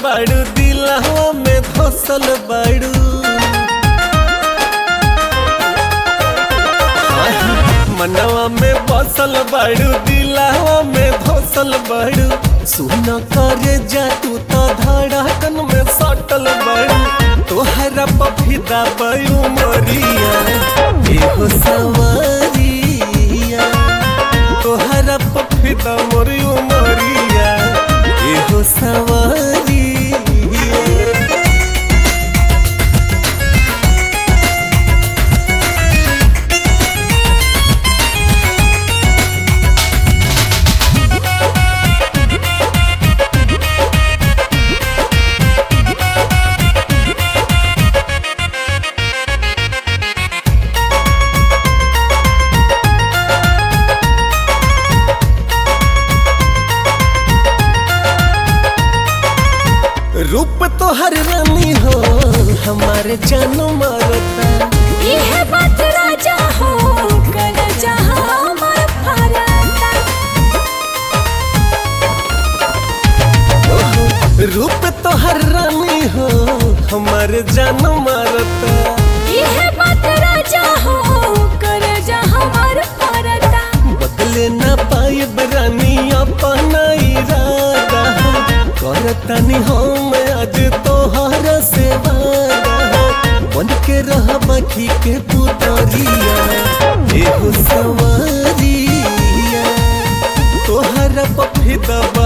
बाड़ू दिलवा में धसल बाड़ू मनवा में बसल बाड़ू दिलवा में धसल बाड़ू सुन करे जा तू तो धड़कन में सटल बाड़ू तोहरा पफिदा बयू मरिया एहो सवारिया तोहरा पफिदा मोरियो मरिया एहो सवारिया रूप तो हर रानी हो हमारे जान मारता यह बात राजा हो कर जहाँ अमर फरता ओहो, रूप तो हर रानी हो हमारे जान मारता यह बात राजा हो कर जहाँ अमर फरता बदले ना पाए रानी अपना इरादा करतनी हम आज तोहरा से वादा बन के रह बाकी के पुतरिया एहो सवारिया तोहरा पफिदा